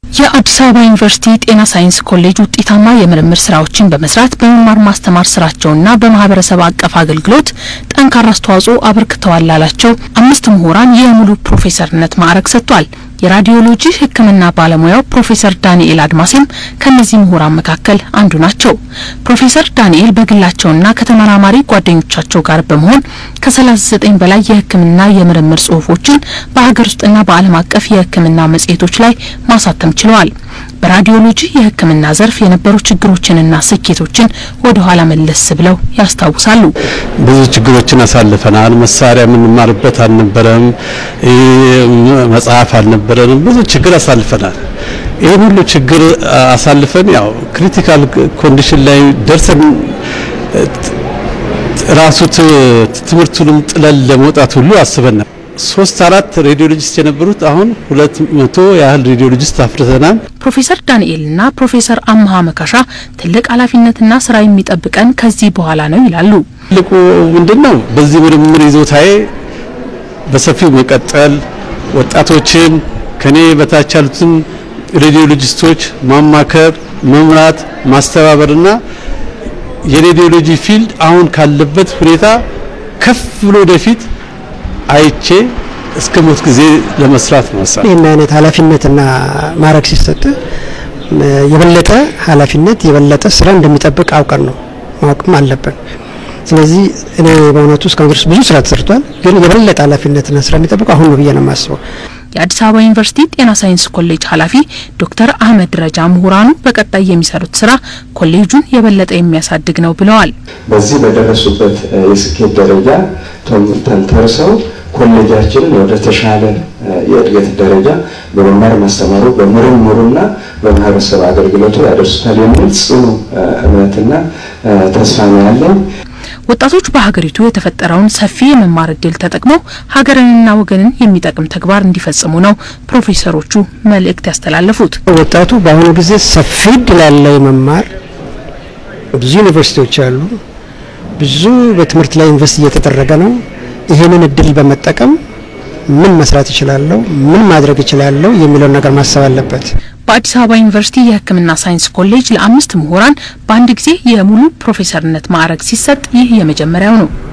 የአዲስ አበባ ዩኒቨርሲቲ ጤና ሳይንስ ኮሌጅ ውጤታማ የምርምር ስራዎችን በመስራት በመማር ማስተማር ስራቸውና በማህበረሰብ አቀፍ አገልግሎት ጠንካራ አስተዋጽኦ አበርክተዋል ላላቸው አምስት ምሁራን የሙሉ ፕሮፌሰርነት ማዕረግ ሰጥቷል። የራዲዮሎጂ ሕክምና ባለሙያው ፕሮፌሰር ዳንኤል አድማሴም ከእነዚህ ምሁራን መካከል አንዱ ናቸው። ፕሮፌሰር ዳንኤል በግላቸውና ከተመራማሪ ጓደኞቻቸው ጋር በመሆን ከ39 በላይ የሕክምና የምርምር ጽሁፎችን በሀገር ውስጥና በዓለም አቀፍ የሕክምና መጽሔቶች ላይ ማሳተም ችለዋል። በራዲዮሎጂ የሕክምና ዘርፍ የነበሩ ችግሮችንና ስኬቶችን ወደ ኋላ መለስ ብለው ያስታውሳሉ። ብዙ ችግሮችን አሳልፈናል። መሳሪያ የምንማርበት አልነበረም፣ መጽሐፍ አልነበረንም። ብዙ ችግር አሳልፈናል። ይህን ሁሉ ችግር አሳልፈን ያው ክሪቲካል ኮንዲሽን ላይ ደርሰን ራሱ ትምህርቱንም ጥለን ለመውጣት ሁሉ አስበናል። ሶስት አራት ሬዲዮሎጂስት የነበሩት አሁን ሁለት መቶ ያህል ሬዲዮሎጂስት አፍርተናል። ፕሮፌሰር ዳንኤልና ፕሮፌሰር አመሀ መካሻ ትልቅ ኃላፊነትና ስራ የሚጠብቀን ከዚህ በኋላ ነው ይላሉ። ትልቁ ምንድን ነው? በዚህ ምርምር ይዞታዬ በሰፊው መቀጠል፣ ወጣቶችን ከኔ በታች ያሉትን ሬዲዮሎጂስቶች ማማከር፣ መምራት፣ ማስተባበርና የሬዲዮሎጂ ፊልድ አሁን ካለበት ሁኔታ ከፍ ብሎ ወደፊት አይቼ እስከ ሞት ጊዜ ለመስራት ነው። ይህን አይነት ኃላፊነትና ማዕረግ ሲሰጥ የበለጠ ኃላፊነት የበለጠ ስራ እንደሚጠብቅ አውቀን ነው ማወቅም አለብን። ስለዚህ እኔ በእውነቱ እስካሁን ድረስ ብዙ ስራ ተሰርቷል፣ ግን የበለጠ ኃላፊነትና ስራ የሚጠብቀው አሁን ነው ብዬ ነው የማስበው። የአዲስ አበባ ዩኒቨርሲቲ ጤና ሳይንስ ኮሌጅ ኃላፊ ዶክተር አህመድ ረጃ ምሁራኑ በቀጣይ የሚሰሩት ስራ ኮሌጁን የበለጠ የሚያሳድግ ነው ብለዋል። በዚህ በደረሱበት የስኬት ደረጃ ተንተርሰው ኮሌጃችንን ወደ ተሻለ የእድገት ደረጃ በመማር ማስተማሩ በምርምሩና በማህበረሰብ አገልግሎቱ ያደርሱታል የሚል ጽኑ እምነትና ተስፋ ነው ያለኝ። ወጣቶች በሀገሪቱ የተፈጠረውን ሰፊ የመማር እድል ተጠቅመው ሀገርንና ወገንን የሚጠቅም ተግባር እንዲፈጽሙ ነው ፕሮፌሰሮቹ መልእክት ያስተላለፉት። ወጣቱ በአሁኑ ጊዜ ሰፊ እድል ያለው የመማር ብዙ ዩኒቨርሲቲዎች አሉ። ብዙ በትምህርት ላይ ኢንቨስት እየተደረገ ነው። ይሄንን እድል በመጠቀም ምን መስራት ይችላለሁ፣ ምን ማድረግ ይችላለሁ የሚለውን ነገር ማሰብ አለበት። በአዲስ አበባ ዩኒቨርሲቲ የሕክምና ሳይንስ ኮሌጅ ለአምስት ምሁራን በአንድ ጊዜ የሙሉ ፕሮፌሰርነት ማዕረግ ሲሰጥ ይህ የመጀመሪያው ነው።